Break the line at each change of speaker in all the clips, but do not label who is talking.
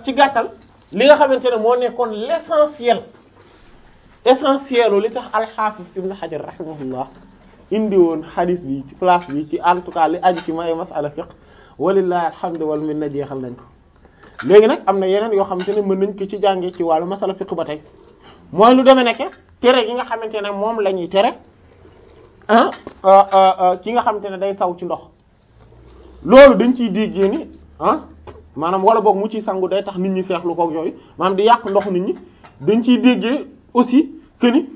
ci gàttal li nga xamante ne moo nekkoon l'essentiel essentiel li tax al-Hafiz Ibn Hajar rahimahullah indi woon hadith bi ci place bi ci en tout cas li aju ci may masala fiqh walillahi alhamdu wal minna jeexal nañ ko léegi nag am na yeneen yoo xamante ne mën nañ ko ci jàngee ci wàllu masala fiqh ba tey mooy lu demee nekk tere gi nga xamante ne moom la ñuy tere ah ki nga xamante ne day saw ci ndox loolu dañ ciy déggee ni ah maanaam wala boog mu ciy sangu day tax nit ñi seexlu koog yooyu maanaam di yàq ndox nit ñi dañ ciy déggee aussi que ni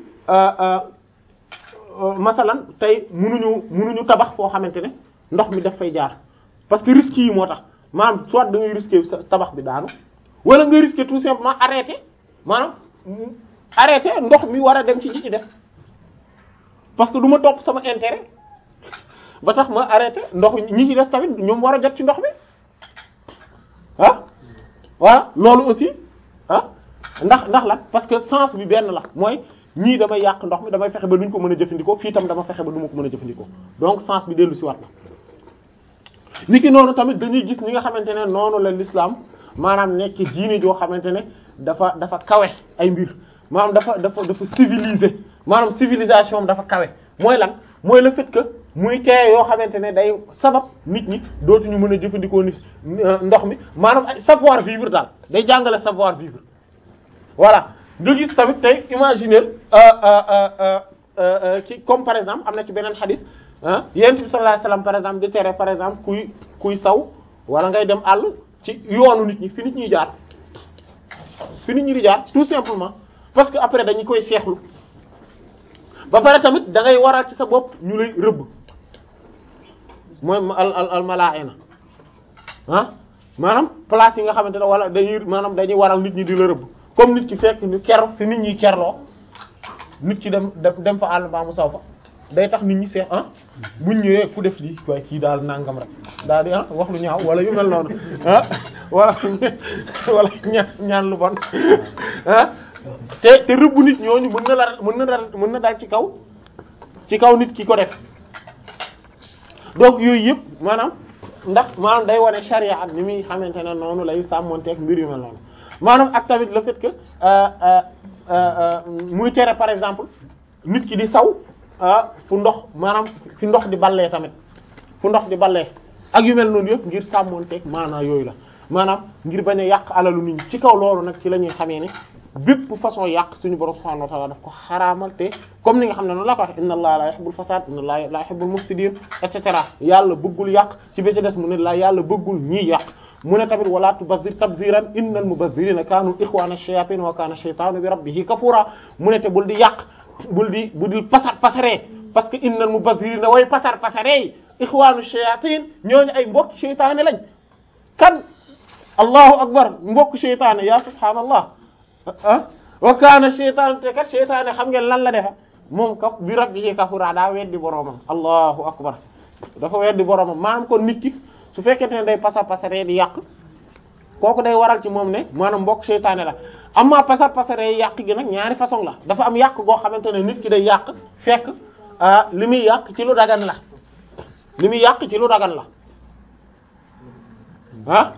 masalan tey munuñu munuñu tabax foo xamante ne ndox mi daf fay jaar parce que risques yi moo tax maanaam soit da ngay risquer sa tabax bi daanu wala nga risquer tout simplement arrêter maanaam arrêter ndox mi war a dem ci ñi ci def parce que du ma topp sama intérêt ba tax ma arrêter ndox ñi ci des tamit ñoom war a jot ci ndox mi ah voilà loolu aussi ah ndax ndax la parce que sens bi benn la mooy ñii damay yàq ndox mi damay fexe ba duñ ko mën a jëfandikoo fii tam dama fexe ba du ma ko mën a jëfandikoo donc sens bi dellu si waat la niki noonu tamit dañuy gis ñi nga xamante ne noonu la l'islam maanaam nekk diine joo xamante ne dafa dafa kawe ay mbir maanaam dafa dafa dafa civilisé maanaam civilisation dafa kawe mooy lan mooy le fait que muy teye yoo xamante ne day sabab nit ñi dootuñu mën a jëfandikoo nit ndox mi maanaam ay savoir vivre daal day jàngale savoir vivre voilà nga gis tamit tey imaginer ci comme par exemple am na ci beneen xadis ah yonent bi sallallahu alayhi wasallam par exemple di tere par exemple kuy kuy saw wala ngay dem àll ci yoonu nit ñi fi nit ñuy jaar fi nit ñi di jaar tout simplement parce que après dañu koy seexlu ba pare tamit da ngay waral ci sa bopp ñu lay rëbb mooy al al al malaa'ina ah maanaam place yi nga xamante ne wala dañuy maanaam dañuy waral nit ñi di la rëbb comme nit ki fekk ñu ker fi nit ñi kerloo nit ki dem dem fa àll mbaa mu saw fa day tax nit ñi seex ah buñ ñëwee ku def lii waaye kii daal nangam rek daal di ah wax lu ñaaw wala yu mel noonu ah wala wala ñaan ñaan lu bon ah te te rëbb nit ñooñu mën na la mën na dal mën na dal ci kaw ci kaw nit ki ko def donc yooyu yëpp maanaam ndax maanaam day wane charia ak ni muy xamante ne noonu lay sàmmonteeg mbir yu mel noonu maanaam ak tamit le fait que muy tere par exemple nit ki di saw fu ndox maanaam fi ndox di ballee tamit fu ndox di ballee ak yu mel noonu yëpp ngir sàmmonteeg maanaa yooyu la maanaam ngir bañ a yàq alalu nit ñi ci kaw loolu nag ci la ñuy xamee ne bépp façon yàq suñu borom subhanahu wa ta'ala daf ko xaraamal te comme ni nga xam ne noonu la ko wax inna allaha la yuhibbul fasad inna allaha la yuhibbul mufsidin et cetera yàlla bëggul yàq ci bi ci des mu ne la yàlla bëggul ñii yàq mu ne tamit wala tubazzir tabziran innal mubazzirina kanu ikhwana ash-shayatin wa kana ash-shaytanu bi rabbihi kafura mu ne te bul di yàq bul di bul di pasar pasaree parce que innal mubazzirina way pasar pasaree ikhwanu ash-shayatin ñooñu ay mbokk sheytaane lañ kan allahu akbar mbokk sheytaane ya subhaanallah ah wa kaana sheytaan te kat sheytaane xam ngeen lan la defa moom ka bi rabbihi kafura daa weddi boroomam allahu akbar dafa weddi boroomam maanaam kon nit ki su fekkente ne day pasar pasaree di yàq kooku day waral ci moom ne maanaam mbokk sheytaane la amma pasar pasaree yàq gi nag ñaari façon la dafa am yàq goo xamante ne nit ki day yàq fekk li muy yàq ci lu dagan la li muy yàq ci lu dagan la ah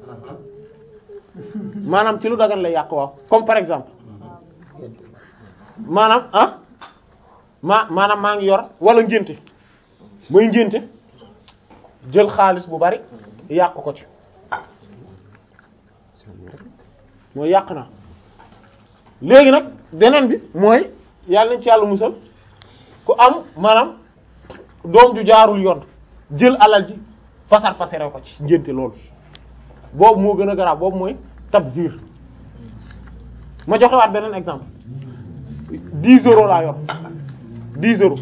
maanaam ci lu dagan lay yàq waaw comme par exemple maanaam ah ma maanaam maa ngi yor wala ngénte mooy ngénte jël xaalis bu bari yàq ko ci mooy yàq na léegi nag beneen bi mooy yàlla nañ ci yàlla musal ku am maanaam doom ju jaarul yoon jël alal ji pasar pasare ko ci ngénte loolu boobu moo gën a garaaw boobu mooy tabzir ma joxewaat beneen exemple dix euros laa yor dix euros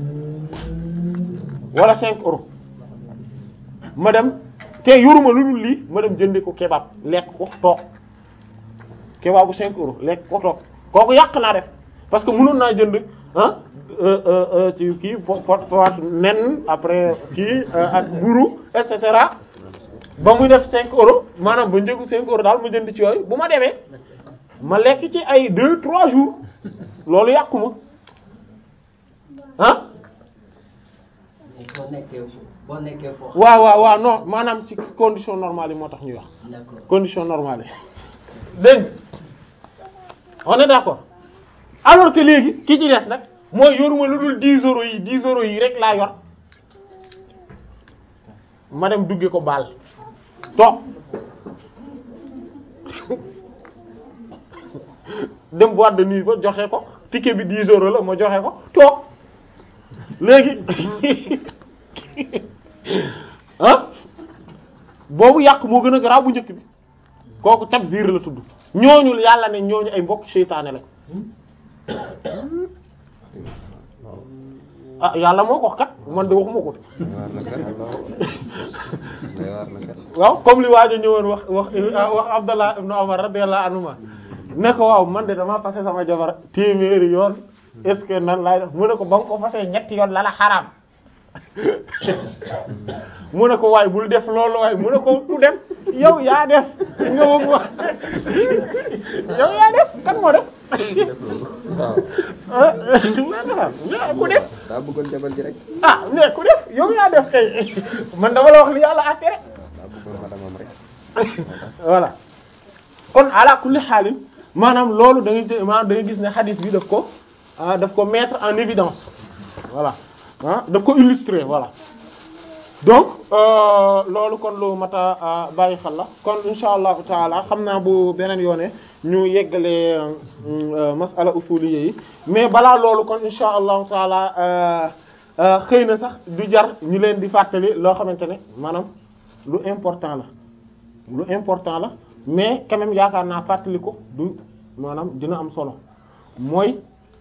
wala cinq euros ma dem te yoruma lu dul lii ma dem jëndi ko kebab lekk ko toog kebabu cinq euros lekk ko toog kooku yàq naa def parce que mënoon naa jënd ah ci kii pot pot nen après kii ak buru et cetera ba muy def cinq euros maanaam ba njëgu cinq euros daal ma jënd ci yooyu bu ma demee ma lekk ci ay deux trois jours loolu yàqu ma ah
boo nekkee boo nekkee foofu.
waaw waaw waaw non maanaam ci condition normale yi moo tax ñuy wax
d'accord
condition normale yi dégg nga on est d'accord alors que léegi ki ci des nag mooy yoruma lu dul 10 euros yi 10 euros yi rek laa yor ma dem dugge ko baal toog dem boîte de nuit ba joxe ko ticket bi 10 euros la ma joxe ko toog léegi ah boobu yàq moo gën a garaaw bu njëkk bi kooku tabzir la tudd ñooñu yàlla ne ñooñu ay mbokk seytaane la ah yàlla moo ko wax kat man de waxuma ko waaw comme li waajo ñëwoon wax wax wax Abdallah ibn Umar radiyallahu anhuma ne ko waaw man de dama fase sama jabar téeméeri yoon est-ce que nan laay def mu ne ko ba nga ko fasee ñetti yoon la la xaraam mu ne ko waay bul def loolu waay mu ne ko du dem yow yaa def nga bëgg wax yow yaa def kan moo def ku def
daa bëggoon jabar ji rek
ah mais ku def yow yaa def kay man dama la wax li yàlla àtte rek
daa bëggoon madamam rek
voilà kon ala kulli xaalin maanaam loolu da ngay maanaam da ngay gis ne hadith bi daf ko ah daf ko mettre en évidence voilà ah daf ko illustrer voilà donc loolu kon lu mat a bàyyi xel la kon insha allahu taala xam naa bu beneen yoone ñu yeggale masala usuliyya yi mais balaa loolu kon insha allahu taala xëy na sax du jar ñu leen di fàttali loo xamante ne maanaam lu important la lu important la mais quand même yaakaar naa fàttali ko du maanaam dina am solo mooy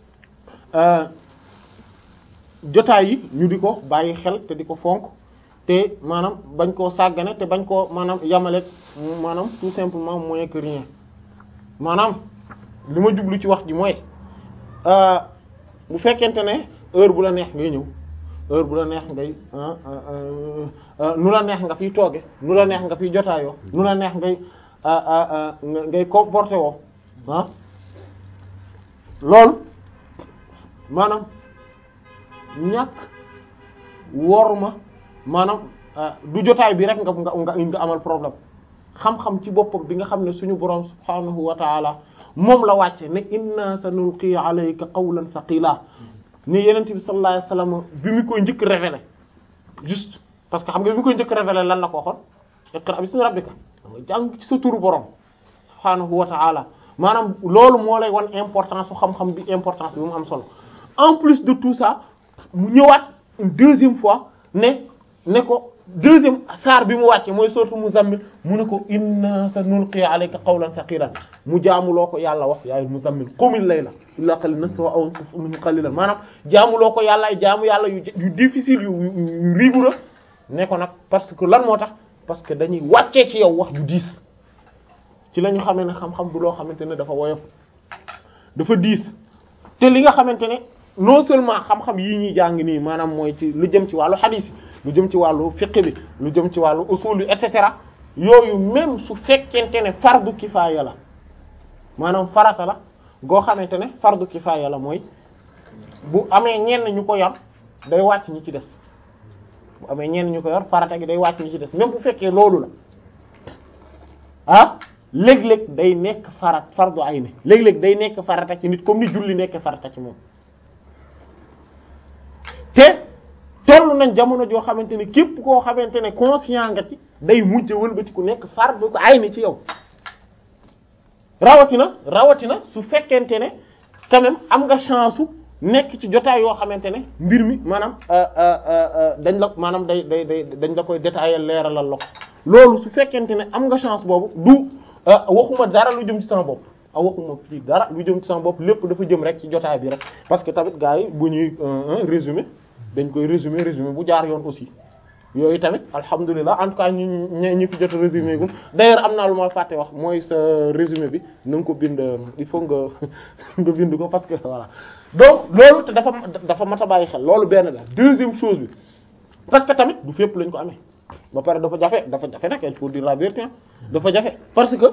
jotaay yi ñu di ko bàyyi xel te di ko fonk te maanaam bañ koo sàggane te bañ koo maanaam yamale maanaam tout simplement moins que rien maanaam li ma jublu ci wax ji mooy bu fekkente ne heure bu la neex ngay ñëw heure bu la neex ngay nu la neex nga fiy tooge nu la neex nga fiy jotaayoo nu la neex ngay ngay comporté woo ah loolu maanaam ñàkk worma maanaam du jotaay bi rek nga nga nga amal problème xam-xam ci boppam bi nga xam ne suñu borom subhanahu wa taala moom la wàcce ne inna sanulqi alayka qawlan saqila ni yenent bi sallallahu alayhi wasallam bi mu koy njëkk révélé juste parce que xam nga bi mu koy njëkk révélé lan la ko waxoon iqra bismi rabbika nga jàng ci sa turu borom subhanahu wa taala maanaam loolu moo lay wan importance su xam-xam bi importance bi mu am solo en plus de tout ça mu ñëwaat une deuxième fois ne ne ko deuxième saar bi mu wàcce mooy sourate Muzammil mu ne ko inna sanulqi alayka qawlan thaqilan mu jaamuloo ko yàlla wax yaay Muzammil qumil layla illa qalilan nisfahu aw inqus minhu qalilan maanaam jaamuloo ko yàlla ay jaamu yàlla yu yu difficile yu yu rigoureux ne ko nag parce que lan moo tax parce que dañuy wàccee ci yow wax yu diis ci la ñu xamee ne xam-xam du loo xamante ne dafa woyof dafa diis te li nga xamante ne non seulement xam-xam yii ñuy jàng nii maanaam mooy ci lu jëm ci wàllu hadith lu jëm ci wàllu fiqh bi lu jëm ci wàllu usul bi et cetera yooyu même su fekkente ne fardu kifaaya la maanaam farata la goo xamante ne fardu kifaaya la mooy bu amee ñenn ñu ko yor day wàcc ñi ci des bu amee ñenn ñu ko yor farata gi day wàcc ñi ci des même bu fekkee loolu la ah léeg-léeg day nekk farat fardu ayni léeg-léeg day nekk farata ci nit comme ni julli nekk farata ci moom te toll nañ jamono joo xamante ne képp koo xamante ne conscient nga ci day mujj wëlbati ku nekk fardu ko ayni ci yow rawatina rawatina su fekkente ne quand même am nga chance su nekk ci jotaay yoo xamante ne mbir mi maanaam dañ la maanaam day day day dañ la koy détailler leeralal la ko loolu su fekkente ne am nga chance boobu du waxuma dara lu jëm ci sama bopp a waxuma fii dara lu jëm ci sama bopp lépp dafa jëm rek ci jotaay bi rek parce que tamit gars yi bu ñuy résumé dañ koy résumé résumé bu jaar yoon aussi yooyu tamit alhamdulilah en tout cas ñu ñu ñu fi jot résumé gu d'ailleurs am naa lu ma fàtte wax mooy sa résumé bi na nga ko bind il faut nga nga bind ko parce que voilà donc loolu te dafa dafa mat a bàyyi xel loolu benn la deuxième chose bi parce que tamit du fépp lañ ko amee ba pare dafa jafe dafa jafe nag il faut dire la vérité dafa jafe parce que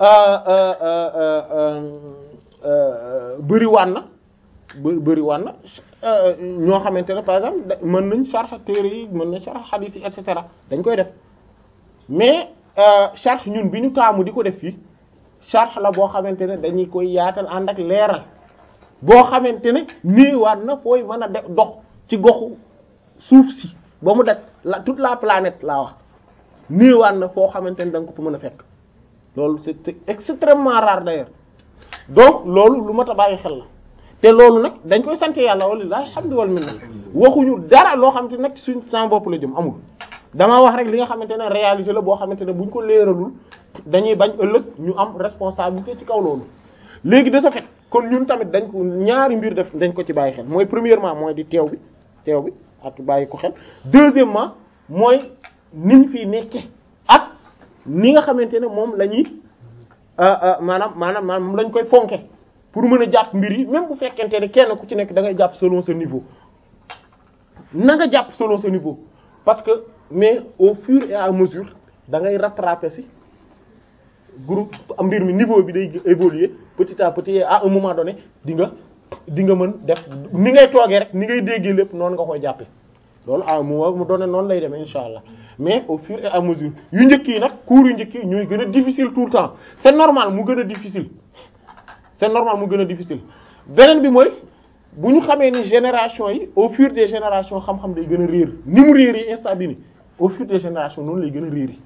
bëri waan na bë bëri waan na ñoo xamante ne par exemple mën nañ sharh téere yi mën nañ sharh hadith yi et cetera dañ koy def mais sharh ñun bi ñu taamu di ko def fii sharh la boo xamante ne dañuy koy yaatal ànd ak leeral boo xamante ne néewaat na fooy mën a def dox ci goxu suuf si ba mu daj la toute la planète laa wax néewaat na foo xamante ne da nga ko fa mën a fekk loolu c'est extrêmement rare d'ailleurs donc loolu lu mat a bàyyi xel la te loolu nag dañ koy sant yàlla walilahi alhamdu wal minna waxuñu dara loo xamante nag suñ sans bopp la jëm amul damaa wax rek li nga xamante ne réalité la boo xamante ne buñ ko leeralul dañuy bañ ëllëg ñu am responsabilité ci kaw loolu léegi de ce fait kon ñun tamit dañ ko ñaari mbir def dañ ko ci bàyyi xel mooy premièrement mooy di teew bi teew bi ak bàyyi ko xel deuxièmement mooy niñ fi nekke ak ni nga xamante ne moom la ñuy maanaam maanaam maanaam moom lañ koy fonke pour mën a jàpp mbir yi même bu fekkente ne kenn ku ci nekk da ngay jàpp selon ce niveau na nga jàpp selon ce niveau parce que mais au fur et à mesure da ngay rattraper ci groupe mbir mi niveau bi day évoluer petit à petit et à un moment donné di nga di nga mën def ni ngay toogee rek ni ngay déggee lépp noonu nga koy jàppe loolu à un moment mu doone noonu lay demee insha allah mais au fur et à mesure yu njëkk yi nag cours yu njëkk yi ñooy gën a difficile tout le temps c'est normal mu gën a difficile c'est normal mu gën a difficile beneen bi mooy bu ñu xamee ni génération yi au fur des générations xam-xam day gën a réer ni mu réer yi instant bi ni au fur des générations noonu lay gën a réer yi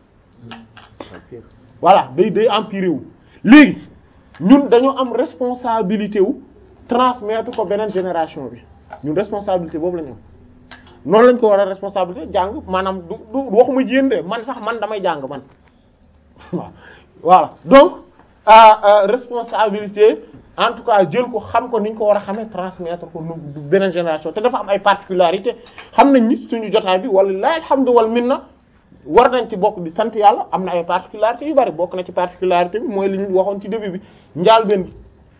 voilà day day empirer wu léegi ñun dañoo am responsabilité wu transmettre ko beneen génération bi ñun responsabilité boobu la ñu am noonu lañ ko war a responsabilité jàng maanaam du du waxuma jéem de man sax man damay jàng man waaw voilà donc responsabilité en tout cas jël ko xam ko ni ñu ko war a xamee transmettre ko nu beneen génération te dafa am ay particularité xam nañ ni suñu jotaay bi wala alhamdu wal minna war nañ ci bokk di sant yàlla am na ay particularités yu bari bokk na ci particularité bi mooy li ñu waxoon ci début bi njaal benn gi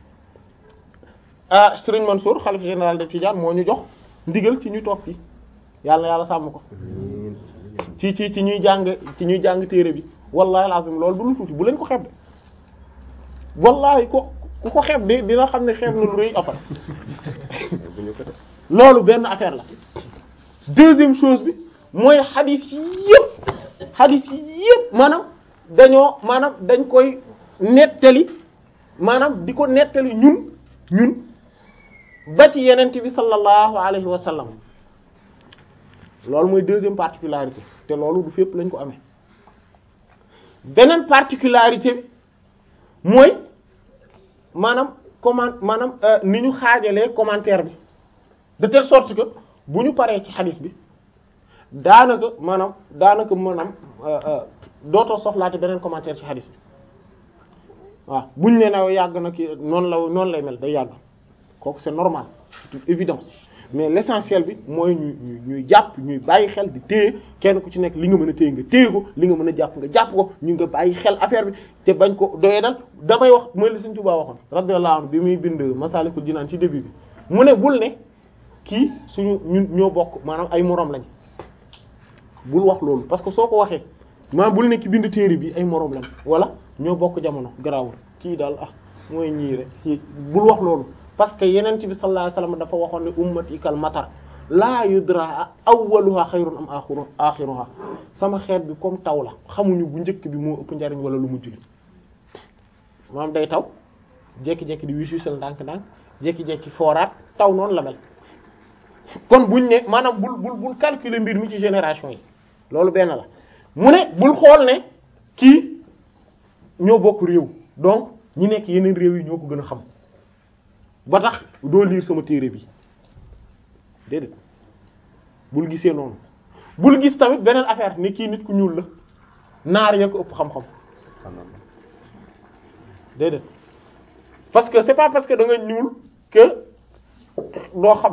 ah Serigne Mansour xalif général de Tidiane moo ñu jox ndigal ci ñu toog fii yàlla yàlla sàmm ko ci ci ci ñuy jàng ci ñuy jàng téere bi wallahi alazim loolu du lu tuuti bu leen ko xeeb de wallahi ko ku ko xeeb de dina xam ne xeeb na lu rëy après loolu benn affaire la deuxième chose bi mooy xadis yëpp xadis yëpp maanaam dañoo maanaam dañ koy nettali maanaam di ko nettali ñun ñun ba ci yenent bi sallallahu alayhi wa sallam loolu mooy deuxième particularité te loolu du fépp lañ ko amee beneen particularité bi mooy maanaam comment maanaam ni ñu xaajalee commentaire bi de telle sorte que bu ñu paree ci xadis bi daanaka maanaam daanaka maanaam dootoo soxlaate beneen commentaire ci xadis bi waaw buñ ne na yàgg na ki noonu la noonu lay mel day yàgg kooku c'est normal c'est une évidence mais l'essentiel bi mooy ñuy ñuy jàpp ñuy bàyyi xel di téye kenn ku ci nekk li nga mën a téye nga téye ko li nga mën a jàpp nga jàpp ko ñu nga bàyyi xel affaire bi te bañ ko doyee dal damay wax mooy li Sëriñ Tuubaa waxoon radiyallahu anhu bi muy bind Masaalikul Jinaan ci début bi mu ne bul ne kii suñu ñun ñoo bokk maanaam ay moroom lañ bul wax loolu parce que soo ko waxee maanaam bul ne ki bind téere bi ay moroom lañ wala ñoo bokk jamono garaawul kii daal ah mooy ñii rek kii bul wax loolu parce que yeneen ci bi sallallahu alayhi wasallam dafa waxoon ne ummati kal matar laa yudra awwaluha xayrun am axiru axiruha sama xeet bi comme taw la xamuñu bu njëkk bi moo ëpp njariñ wala lu mujj li maanaam day taw jékki-jékki di wisuusal ndànk-ndànk jékki-jékki fooraat taw noonu la mel kon buñ ne maanaam bul bul bul calculer mbir mi ci génération yi loolu benn la mu ne bul xool ne kii ñoo bokk réew donc ñi nekk yeneen réew yi ñoo ko gën a xam ba tax doo lire sama téere bi déedéet bul gisee noonu bul gis tamit beneen affaire ni kii nit ku ñuul la naar ya ko ëpp xam-xam déedéet parce que c'est pas parce que da nga ñuul que doo xam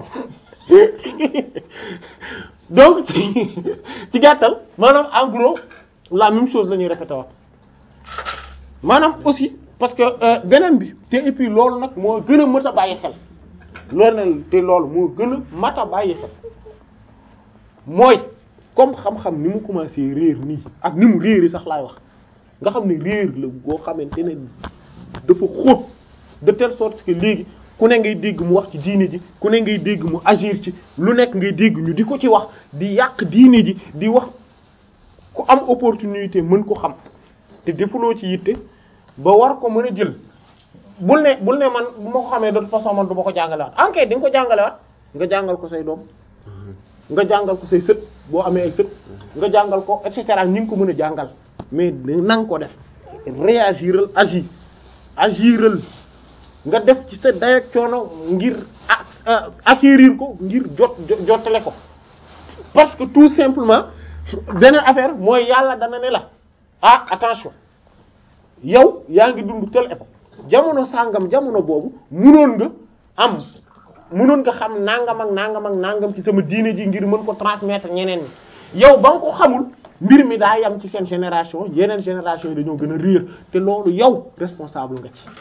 donc ci ci gàttal maanaam en gros la même chose la ñuy répéter waat maanaam aussi parce que beneen bi te et puis loolu nag moo gën a mat a bàyyi xel loolu nag te loolu moo gën a mat a bàyyi xel mooy comme xam-xam ni mu commencé réer nii ak ni mu réeri sax laay wax nga xam ne réer la boo xamante ne dafa xóot de telle sorte que léegi ku ne ngay dégg mu wax ci diine ji ku ne ngay dégg mu agir ci lu nekk ngay dégg ñu di ko ci wax di yàq diine ji di wax ku am opportunité mën ko xam te defuloo ci yitte ba war ko mën a jël bul ne bul ne man bu ma ko xamee de toute façon man du ma ko jàngalewaat enquête di nga ko jàngalewaat nga jàngal ko say doom nga jàngal ko say sët boo amee ay sët nga jàngal ko et cetera ni nga ko mën a jàngal mais na nga ko def réagiral agir agiral nga def ci sa dayak coono ngir acquérir ko ngir jot jottale ko parce que tout simplement beneen affaire mooy yàlla dana ne la ah attention yow yaa ngi dund telle époque jamono sàngam jamono boobu munoon nga am munoon nga xam nangam ak nangam ak nangam ci sama diine ji ngir mën ko transmettre ñeneen ñi yow ba nga ko xamul mbir mi daa yam ci seen génération yeneen génération yi dañoo gën a réer te loolu yow responsable nga ci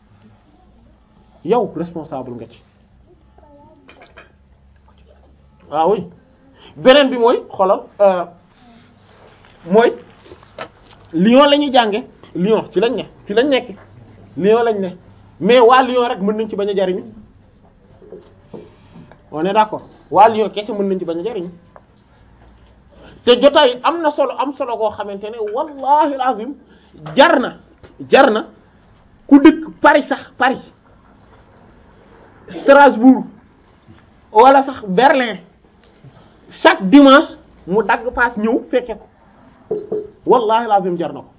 yow responsable nga ci waaw oui beneen bi mooy xolal mooy Lyon la ñuy jànge Lyon ci lañ ne ci lañ nekk Lyon lañ ne mais waa Lyon rek mën nañ ci bañ a jariñu on est d'accord waa Lyon kese mën nañ ci bañ a jariñu te jotaay am na solo am solo koo xamante ne wallahi alazim jar na jar na ku dëkk Paris sax Paris Strasbourg wala sax Berlin chaque dimanche mu dagg paas ñëw fekke ko wallahi alazim jar na ko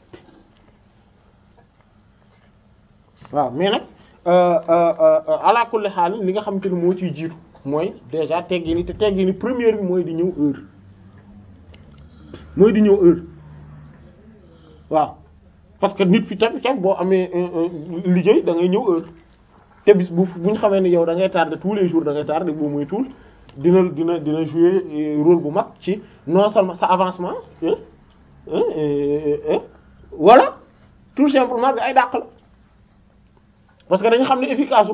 waaw mais nag ala kulli xaal li nga xamante ne moo ciy jiitu mooy déjà teggi ni te teggi ni première bi mooy di ñëw heure mooy di ñëw heure waaw parce que nit fi tamit tam boo amee liggéey da ngay ñëw heure te bis bu bu ñu xamee ni yow da ngay tardé tous les jours da ngay tardé boo muy tuul dina dina dina jouer rôle bu mag ci non seulement sa avancement voilà tout simplement nga ay dàq la parce que dañu xam ne efficace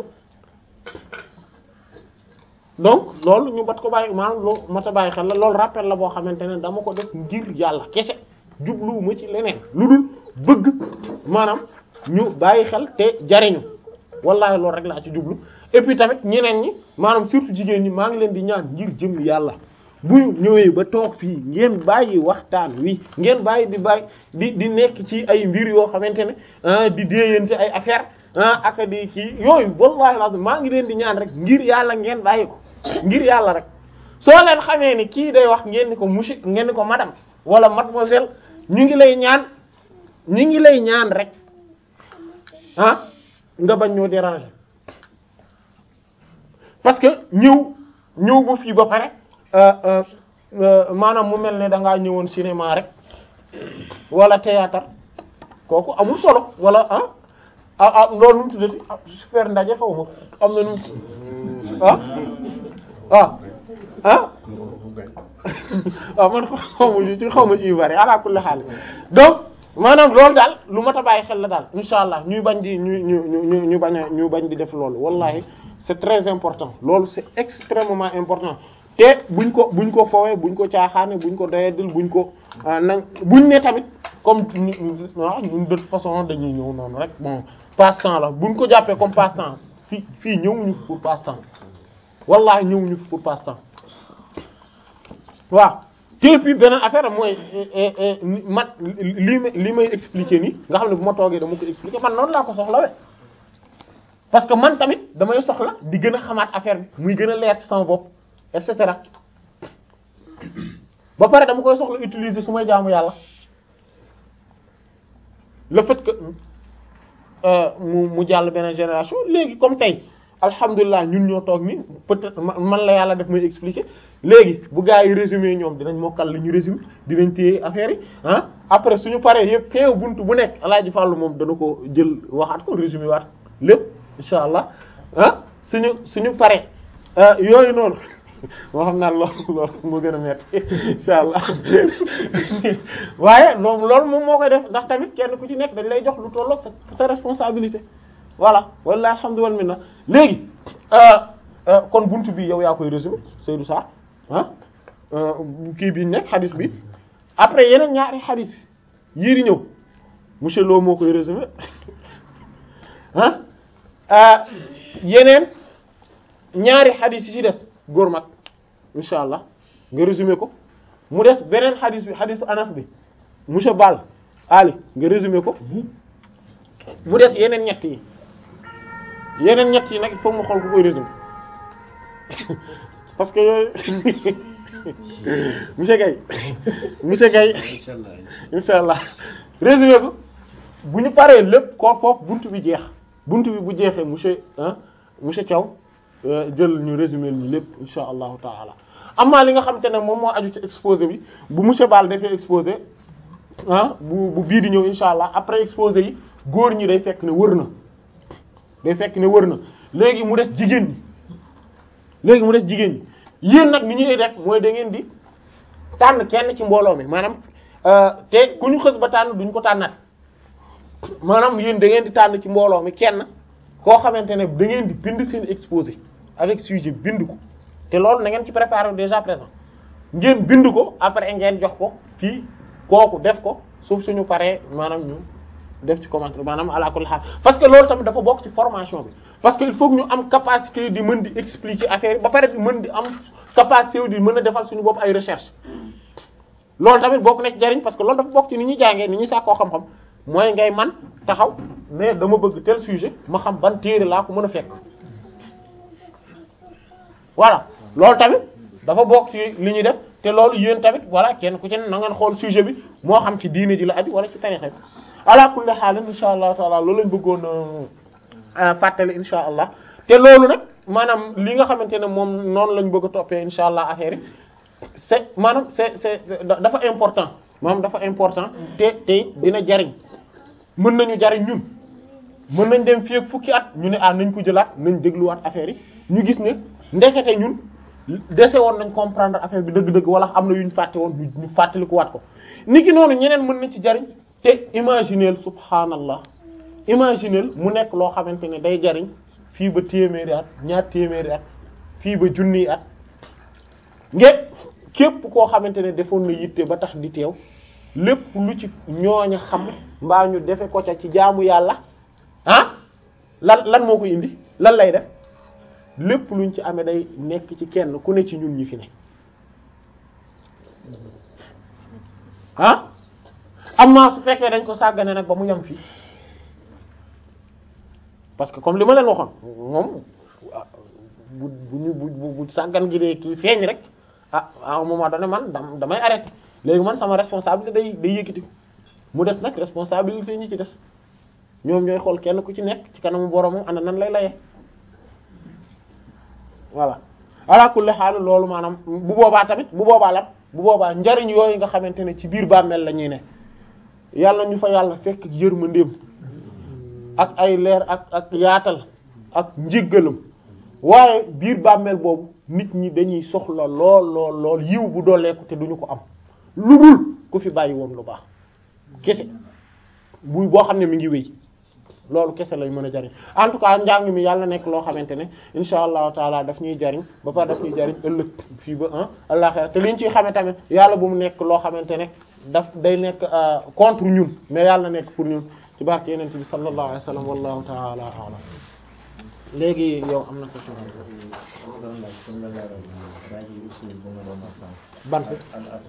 donc loolu ñu bat ko bàyyi maanaam loo mat a bàyyi xel la loolu rappel la boo xamante ne dama ko def ngir yàlla kese jubluwuma ci leneen lu dul bëgg maanaam ñu bàyyi xel te jariñu wallahi loolu rek laa ci jublu et puis tamit ñeneen ñi maanaam surtout jigéen ñi maa ngi leen di ñaan ngir jëm yàlla bu ñëwee ba toog fii ngeen bàyyi waxtaan wi ngeen bàyyi di bàyyi di di nekk ci ay mbir yoo xamante ne di déeyante ay affaire ah ak di kii yooyu wallahi lazim maa ngi leen di ñaan rek ngir yàlla ngeen bàyyi ko ngir yàlla rek soo leen xamee ni kii day wax ngeen ni ko monsieur ngeen ni ko madame wala mademoiselle ñu ngi lay ñaan ñu ngi lay ñaan rek ah nga bañ ñoo déranger parce que ñëw ñëw ba fii ba pare maanaam mu mel ne da ngaa ñëwoon cinéma rek wala théâtre kooku amul solo wala ah ah ah loolu nu mu tuddati super ndaje xaw ma am na nu ah ah ah waaw man xaw ma ci xaw ma ci yu bari ala kulli xaal donc maanaam loolu daal lu mat a bàyyi xel la daal insha allah ñuy bañ di ñu ñu ñu ñu bañ a ñu bañ di def loolu wallahi c'est très important loolu c'est extrêmement important te buñ ko buñ ko foowee buñ ko caaxaane buñ ko doyadil buñ ko nañ buñ ne tamit comme waaw ñun de toute façon dañuy ñëw noonu rek bon passe-temps la buñ ko jàppee comme passe-temps fii fii ñëwuñu pour passe-temps wallahi ñëwuñu pour passe-temps waaw te puis beneen affaire mooy man lii may li may expliquer nii nga xam ne bu ma toogee dama ko expliquer man noonu laa ko soxlawee parce que man tamit damay soxla di gën a xamaat affaire bi muy gën a leer ci sama bopp et cetera ba pare dama koy soxla utiliser su may jaamu yàlla le fait que mu mu jàll beneen génération léegi comme tey alhamdulilah ñun ñoo toog ni peut-être man la yàlla def may expliquer léegi bu gaa yi résumé ñoom dinañ mokkal li ñu résumé dinañ téye affaire yi ah après suñu paree yëpp teew buntu bu nekk alaaji Fàllu moom dana ko jël waxaat ko résumé waat lépp insha allah ah suñu suñu paree yooyu noonu moo xam naa loolu loolu moo gën a metti insha allah waaye loolu loolu moom moo koy def ndax tamit kenn ku ci nekk dañ lay jox lu tollook sa sa responsabilité voilà walla alhamdulilah minna léegi kon buntu bi yow yaa koy résumé Seydou Sarr ah kii bi nekk xadis bi après yeneen ñaari xadis yii di ñëw monsieur Lo moo koy résumé ah yeneen ñaari xadis yi ci des góor mag insha allah nga résumé ko mu des beneen xadis bi xadisu Anas bi monsieur Ball Ali nga résumé ko mu des yeneen ñett yi yeneen ñett yi nag il faut mu xool ku koy résumé parce que yooyu monsieur Gaye monsieur Gaye insha allah résumé ko bu ñu paree lépp ko foofu buntu bi jeex buntu bi bu jeexee monsieur ah monsieur Thiaw jël ñu résumé ñu lépp insha allahu taala amaa li nga xam te ne moom moo aju ci exposé bi bu monsieur Ball defee exposé ah bu bu bii di ñëw insha allah après exposé yi góor ñi day fekk ne wër na day fekk ne wër na léegi mu des jigéen ñi léegi mu des jigéen ñi yéen nag ni ñuy def mooy da ngeen di tànn kenn ci mbooloo mi maanaam te ku ñu xës ba tànn duñ ko tànnaat maanaam yéen da ngeen di tànn ci mbooloo mi kenn koo xamante ne da ngeen di bind seen exposé avec sujet bind ko te loolu na ngeen ci préparer déjà présent ngeen bind ko après ngeen jox ko fii kooku def ko suuf suñu paree maanaam ñu def ci commentaire maanaam ala kulli haal parce que loolu tamit dafa bokk ci formation bi parce que il faut que ñu am capacité di mën di expliquer affaire yi ba pare di mën di am capacité di mën a defal suñu bopp ay recherche loolu tamit bokk na ci jariñ parce que loolu dafa bokk ci ni ñuy jàngee ni ñuy sàkkoo xam-xam mooy ngay man taxaw mais dama bëgg tel sujet ma xam ban téere laa ko mën a fekk voilà loolu tamit dafa bokk ci li ñuy def te loolu yéen tamit voilà kenn ku ci ne na ngeen xool sujet bi moo xam ci diine ji la aju wala ci tarixa bi ala kulli haal insha allah taala loolu lañ bëggoon fàttali insha allah te loolu nag maanaam li nga xamante ne moom noonu lañ bëgg a toppee insha allah affaire yi c'est maanaam c'est c'est dafa important maanaam dafa important te te dina jariñ mën nañu jariñ ñun mën nañ dem fii ak fukki at ñu ne ah nañ ko jëlaat nañ dégluwaat affaire yi ñu gis ne ndekete ñun dese woon nañ comprendre affaire bi dëgg-dëgg wala am na yu ñu fàtte woon ñu fàttalikuwaat ko niki noonu ñeneen mën na ci jariñ te imagineel subhaanallah imagineel mu nekk loo xamante ne day jariñ fii ba téeméeri at ñaar téeméeri at fii ba junniy at ngeen képp koo xamante ne defoon na yitte ba tax di teew lépp lu ci ñooña xam mbaa ñu defe ko ca ci jaamu yàlla ah lan lan moo ko indi lan lay def lépp luñ ci amee day nekk ci kenn ku ne ci ñun ñi fi ne ah amma su fekkee dañ ko sàggane nag ba mu yem fii parce que comme li ma leen waxoon moom bu bu bu bu sàggan gi dee kii feeñ rek ah à un moment donné man dam damay arrêté léegi man sama responsabilité day day yëkkati mu des nag responsabilité ñi ci des ñoom ñooy xool kenn ku ci nekk ci kanamu boromam ana nan lay layee voilà ala kulli xaal loolu maanaam bu boobaa tamit bu boobaa la bu boobaa njariñ yooyu nga xamante ne ci biir bàmmeel la ñuy ne yàlla ñu fa yàlla fekk yërmandeem ak ay leer ak ak yaatal ak njéggalam waaye biir bàmmeel boobu nit ñi dañuy soxla lool lool lool yiw bu dooleeku te duñu ko am lu dul ku fi bàyyi woon lu baax kese buy boo xam ne mi ngi wéy loolu kese lay mën a jariñ en tout cas njàng mi yàlla nekk loo xamante ne insha allahu taala daf ñuy jariñ ba pare daf ñuy jariñ ëllëg fii ba ah àllaxira te li ñu ciy xamee tamit yàlla bu mu nekk loo xamante ne daf day nekk contre ñun mais yàlla nekk pour ñun ci barke yeneen bi sallallahu alayhi wa sallam wallahu taala a'lam léegi yow am na question ban si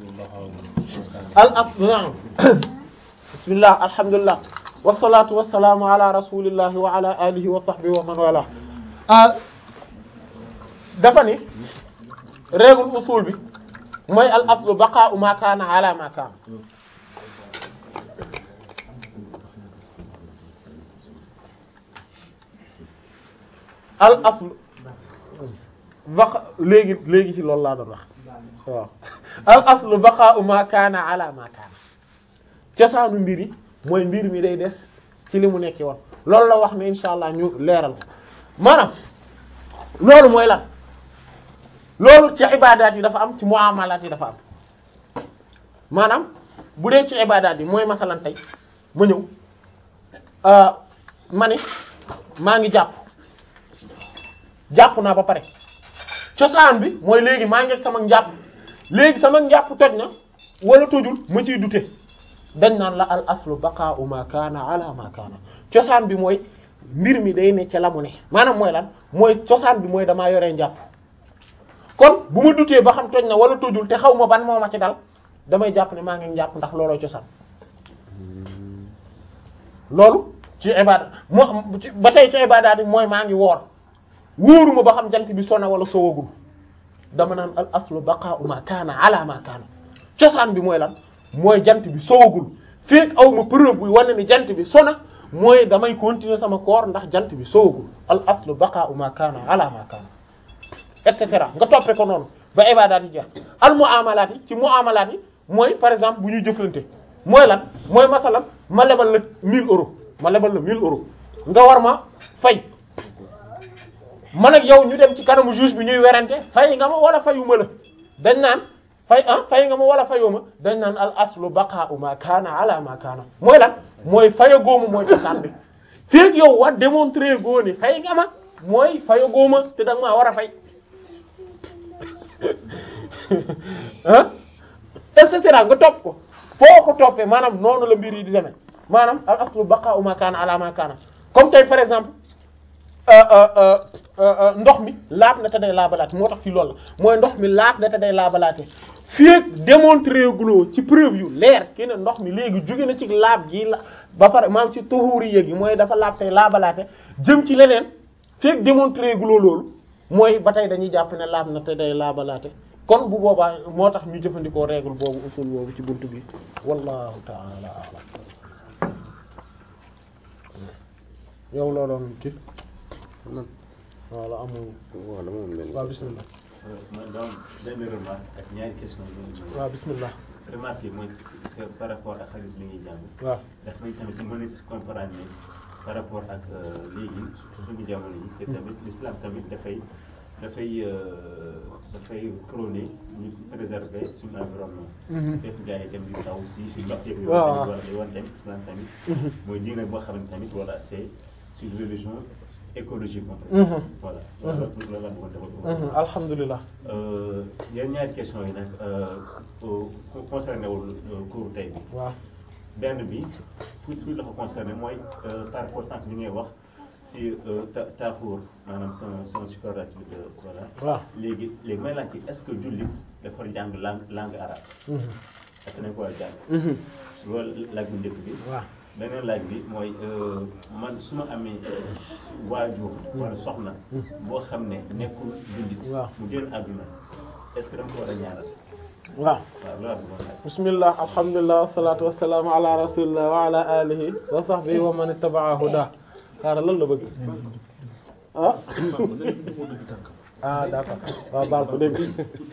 al asl naam bismillah alhamdulillah wasalaatu wasalaamu ala rasulillahi wa ala alihi wa sahbihi wa man wala dafa ni règle usul bi mooy al aslu baqa'u ma kaana ala ma kaana al aslu baqa léegi léegi ci loolu laa doon wax waaw al aslu baqa'u ma kaana ala ma kaana cosaanu mbir yi mooy mbir mi day des ci li mu nekki woon loolu la wax ne insha allah ñu leeral ko maanaam loolu mooy lan loolu ci ibadaat yi dafa am ci muamalaat yi dafa am maanaam bu dee ci ibadaat yi mooy masalan tey ma ñëw ma ne maa ngi jàpp jàpp naa ba pare cosaan bi mooy léegi maa ngi ak sama njàpp léegi sama njàpp toj na wala tojul ma ciy dute dañ naan la al aslu baqa'u ma kaana ala ma kaana cosaan bi mooy mbir mi day ne ca la mu ne maanaam mooy lan mooy cosaan bi mooy damaa yoree njàpp kon bu ma dutee ba xam toj na wala tojul te xaw ma ban moo ma ci dal damay jàpp ne maa ngi njàpp ndax looloo cosaan loolu ci ibada moo ba tey ci ibadaat yi mooy maa ngi woor wóoruma ba xam jant bi sona wala sowagul dama naan al aslu baqa'u ma kaana ala ma kaana cosaan bi mooy lan mooy jant bi sowagul fekk aw ma preuve buy wane ni jant bi sona mooy damay continuer sama koor ndax jant bi sowagul al aslu baqa'u ma kaana ala ma kaana et cetera nga toppee ko noonu ba ibadaat yi jeex al muamalaat yi ci muamalaat yi mooy par exemple bu ñuy jëflante mooy lan mooy masalan ma lebal la 1000 euros ma lebal la 1000 euros nga war ma fay man ak yow ñu dem ci kanamu juge bi ñuy werante fay nga ma wala fayuma la dañ naan fay ah fay nga ma wala fayuma dañ naan al aslu baqa'u ma kaana ala ma kaana mooy lan mooy faya góoma mooy cosaan bi feeg yow wa démontrer goo ni fay nga ma mooy faya góoma te da nga maa war a fay ah et cetera nga topp ko foo ko toppee maanaam noonu la mbir yi di demee maanaam al aslu baqa'u ma kaana ala ma kaana comme tey par exemple ndox mi laab na te day laabalaate moo tax fii loolu la mooy ndox mi laab na te day laabalaate fii ak démontrer guloo ci preuve yu leer ki ne ndox mi léegi jóge na ci laab gi la ba pare maanaam ci tuhuri yéegi mooy dafa laab tey laabalaate jëm ci leneen fii ak démontrer guloo loolu mooy ba tey dañuy jàpp ne laab na te day laabalaate kon bu boobaa moo tax ñu jëfandikoo règle boobu usul boobu ci buntu bi wallahu ta'ala a'lam yow loo doon ci voilà amul
wala moom leen
waaw bismillah
man donc benn remarque ak ñaari question yi.
waaw bismillah
remarque yi mooy c'est par rapport ak xaalis bi ñuy jàng.
waaw
daf may tamit mën a comprendre ne par rapport ak léegi suñu jamono yi. te tamit l'islam tamit dafay dafay dafay prôner ñu préserver suñu environnement. fépp gars yi dem di taw si si ndox yeeg.
waaw
waaw day wan tamit islam tamit. mooy diine boo xam ne tamit wala c'est une religion écologique en fait.
Mhm.
voilà.
Mhm.
loolu loolu la bëggoon defal.
Mhm, alhamdulilah
yéen ñaari question yi nag concerné wul cours tey bi
waaw
benn bi tuuti tuuti la ko concerné mooy euh, par rapport sànq li ngay wax si euh, ta taaxuur maanaam son son superlatif de voilà.
waaw
léegi léegi may laaj ci est-ce que jullit dafa jàng langue langue arabe
Mhm,
est-ce que dañ ko war a jàng
mhm,
loolu laaj bu njëkk bi.
waaw
beneen laaj bi mooy euh, man su ma amee waajur wala soxna boo xam ne nekkul jullit
waaw.
mu génn àdduna est-ce que dama ko war a ñaanal
waaw
waaw loolu laa bëggoon laaj.
bismillah alhamdulillah wassalatu wassalamu ala rasulillah wa ala alihi wa sahbihi wa man ittaba'a huda xaaral lan la bëgg ah ah d'accord waaw baal ko dégg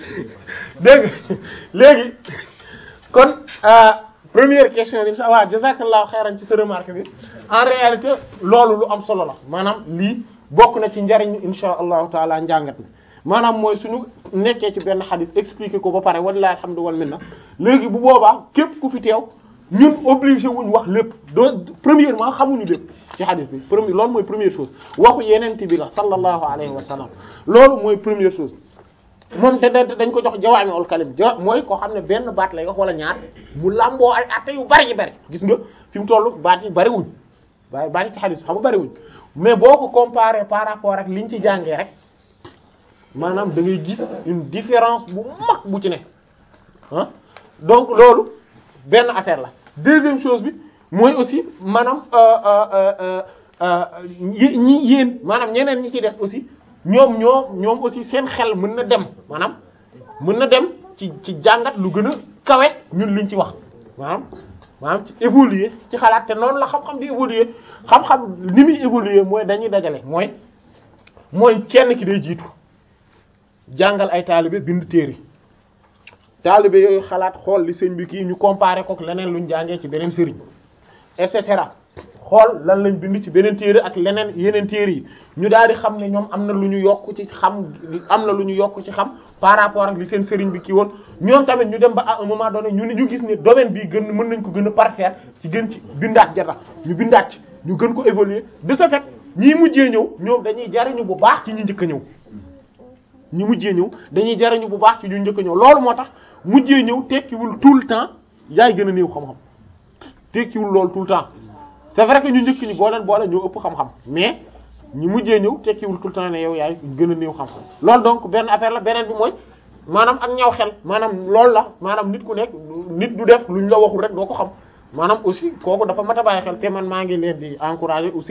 dégg léegi kon ah, première question bi insha Allah jazakallahu xayran ci sa remarque bi en réalité loolu lu am solo la maanaam lii bokk na ci njariñ insha allahu taala njàngat mi maanaam mooy suñu nekkee ci benn xadis expliquer ko ba pare wallahi alhamdu wal minna léegi bu boobaa képp ku fi teew ñun obligé wuñ wax lépp doo premièrement xamuñu lépp ci xadis bi premier loolu mooy première chose waxu yeneen bi la sallallahu alayhi wa sallam loolu mooy première chose moom te da- dañ ko jox jawaami ul kalim ja mooy koo xam ne benn baat lay wax wala ñaar mu làmboo ay atte yu bari yi bari gis nga fi mu toll baat yi bari wuñ waaye baat yi ci xadis xam nga bari wuñ mais boo ko comparé par rapport ak liñ ci jàngee rek maanaam da ngay gis une différence bu mag bu ci ne ah donc loolu benn affaire la deuxième chose bi mooy aussi maanaam euh, euh, euh, euh, ñi ñi yéen maanaam ñeneen ñi ci des aussi ñoom ñoom ñoom aussi seen xel mën na dem maanaam mën na dem ci ci jàngat lu gën a kawe ñun liñ ci wax maanaam maanaam ci évoluer ci xalaat te noonu la xam-xam di évoluer xam-xam ni muy évoluer mooy dañuy dajale mooy mooy kenn ki day jiitu jàngal ay taalibe bind téere taalibe yooyu xalaat xool li sëñ bi kii ñu comparer ko ak leneen luñ jàngee ci beneen sëriñ et cetera xool lan lañ bind ci beneen téere ak leneen yeneen téere yi ñu daal di xam ne ñoom am na lu ñu yokk ci xam am na lu ñu yokk ci xam par rapport ak li seen sëriñ bi kii woon ñoom tamit ñu dem ba à un moment donné ñu ne ñu gis ne domaine bii gën mën nañ ko gën a parfaire ci gën ci bindaat jata ñu bindaat ci ñu gën ko évoluer de ce fait ñii mujjee ñëw ñoom dañuy jariñu bu baax ci ñi njëkk a ñëw ñi mujjee ñëw dañuy jariñu bu baax ci ñu njëkk a ñëw loolu moo tax mujjee ñëw tekkiwul tout le temps yaay gën a néew xam-xam tekkiwul loolu tout le temps c'est vrai que ñu njëkk ñi boo leen boole ñoo ëpp xam-xam mais ñi mujjee ñëw tekkiwul tout le temps ne yow yaay gën a néew xam-xam loolu donc benn affaire la beneen bi mooy maanaam ak ñaw xel maanaam loolu la maanaam nit ku nekk nit du def luñ la waxul rek doo ko xam maanaam aussi kooku dafa mat a bàyyi xel te man maa ngi leen di encourager aussi